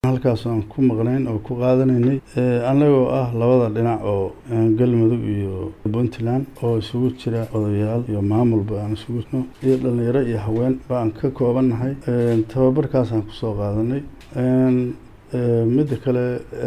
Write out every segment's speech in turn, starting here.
halkaas aan ku maqnayn oo ku qaadanaynay annagoo ah labada dhinac oo galmudug iyo puntland oo isugu jira odayaal iyo maamulba aan isugu no iyo dhalinyaro iyo haween baan ka koobannahay tababarkaasaan kusoo qaadanay midda kale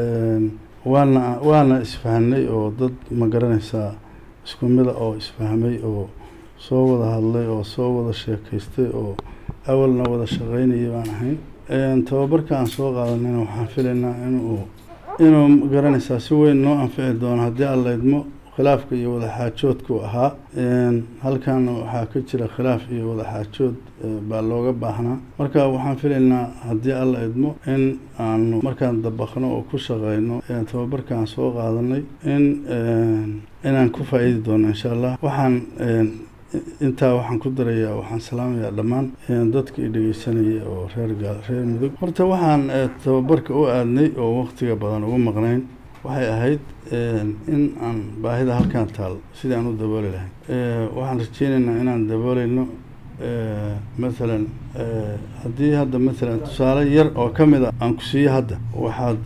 waana waana isfahanay oo dad ma garanaysaa isku mida oo isfahmay oo soo wada hadlay oo soo wada sheekaystay oo awalna wada shaqaynayay baan ahayn tababarka aan soo qaadanayna waxaan filaynaa inuu inuu garanaysaa si weyn noo anfici doono haddii aan laydmo khilaafka iyo wadaxaajoodku ahaa halkan waxaa ka jira khilaaf iyo wadaxaajood baa looga baahnaa marka waxaan filaynaa haddii alla idmo in aanu markaan dabaqno oo ku shaqeyno tababarkaan soo qaadanay in inaan ku faa-iidi doono insha allah waxaan intaa waxaan ku darayaa waxaan salaamayaa dhammaan dadka i dhegeysanaya oo reer gaal reer mudug horta waxaan tababarka u aadnay oo waqtiga badan ugu maqnayn waxay ahayd in aan baahida halkaan taal sidii aan u dabooli lahayn waxaan rajeynaynaa inaan dabooleyno mathalan haddii hadda mathalan tusaale yar oo ka mid a aan ku siiyo hadda waxaad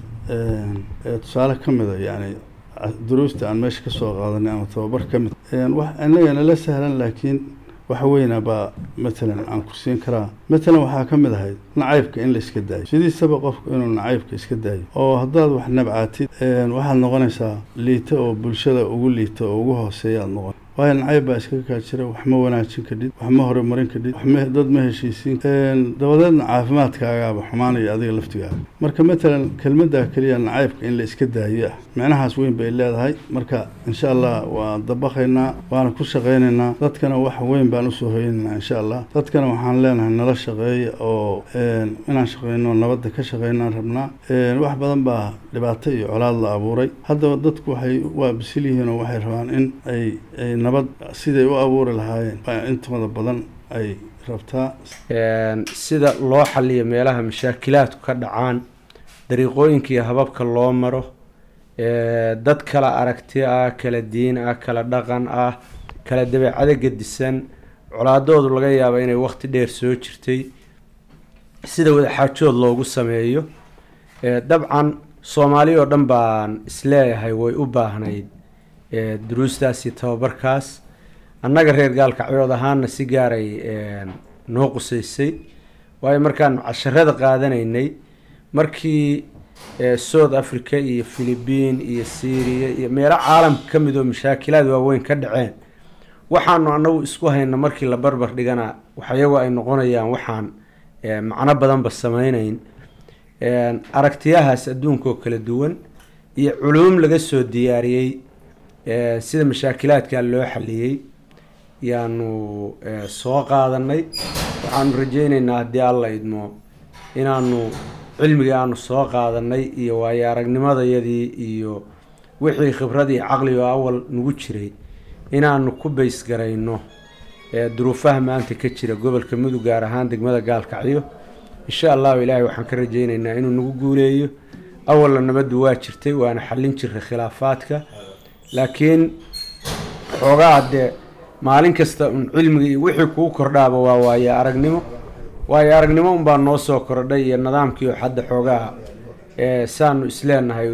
tusaale ka mid a yani duruusta aan meesha ka soo qaadanay ama tababar ka mid wax inaga nala sahlan laakiin wax weyna baa matalan aan ku siin karaa matalan waxaa ka mid ahayd nacaybka in la iska daayo sidiisaba qofku inuu nacaybka iska daayo oo haddaad wax nabcaatid waxaad noqonaysaa liita oo bulshada ugu liita oo ugu hooseeya aad noqon waayo nacayb baa iskaga kaa jira wax ma wanaajin kadhid wax ma horumarin kadhid wax dad ma heshiisiin dabadeedna caafimaadkaagaaba xumaanaya adiga laftigaaga marka matalan kelmaddaa keliya nacaybka in la iska daayo ah micnahaas weyn bay leedahay marka insha allah waan dabaqaynaa waana ku shaqaynaynaa dadkana wax weyn baan usoo hoynaynaa insha allah dadkana waxaan leenahay nala shaqeeya oo inaan shaqeyno nabadda ka shaqeynaan rabnaa wax badan baa dhibaato iyo colaad la abuuray haddaba dadku waxay waa bisil yihiin oo waxay rabaan in ay ay nabad siday u abuuri lahaayeen intooda badan ay rabtaa sida loo xaliyo meelaha mashaakilaadku ka dhacaan dariiqooyinka iyo hababka loo maro dad kala aragti ah kala diin ah kala dhaqan ah kala dabeecado gedisan colaadoodu laga yaaba inay waqti dheer soo jirtay sida wadaxaajood loogu sameeyo dabcan soomaali oo dhan baan isleeyahay way u baahnayd duruustaas iyo tababarkaas annaga reer gaalkacyood ahaana si gaaray noo qusaysay waayo markaan casharada qaadanaynay markii south africa iyo philibiin iyo syria iyo meelo caalamka ka mid oo mashaakilaad waaweyn ka dhaceen waxaanu anagu isku hayna markii la barbar dhigana waxyagu ay noqonayaan waxaan macno badanba sameyneyn aragtiyahaas adduunka oo kala duwan iyo culuum laga soo diyaariyey sida mashaakilaadka loo xaliyey yaanu soo qaadanay waxaanu rajeyneynaa haddii alla idmo inaanu cilmigii aanu soo qaadanay iyo waayo aragnimadayadii iyo wixii khibradii caqligo awal nagu jiray inaanu ku baysgarayno duruufaha maanta ka jira gobolka mudug gaar ahaan degmada gaalkacyo insha allahu ilaahay waxaan ka rajeyneynaa inuu nagu guuleeyo awalna nabaddu waa jirtay waana xallin jiray khilaafaadka laakiin xoogaa dee maalin kasta un cilmiga iyo wixii kuu kordhaaba waa waayo aragnimo waayo aragnimo unbaa noo soo kordhay iyo nidaamkiio hadda xoogaa saanu isleenahay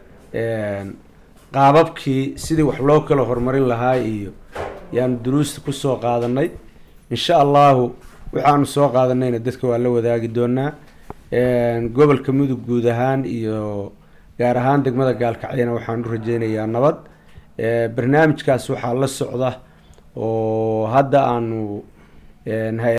qaababkii sidii wax loo kala horumarin lahaa iyo yaanu duruusta kusoo qaadanay insha allahu waxaanu soo qaadanayna dadka waa la wadaagi doonaa gobolka mudug guud ahaan iyo gaar ahaan degmada gaalkacyana waxaan u rajeynayaa nabad barnaamijkaas waxaa la socda oo hadda aanu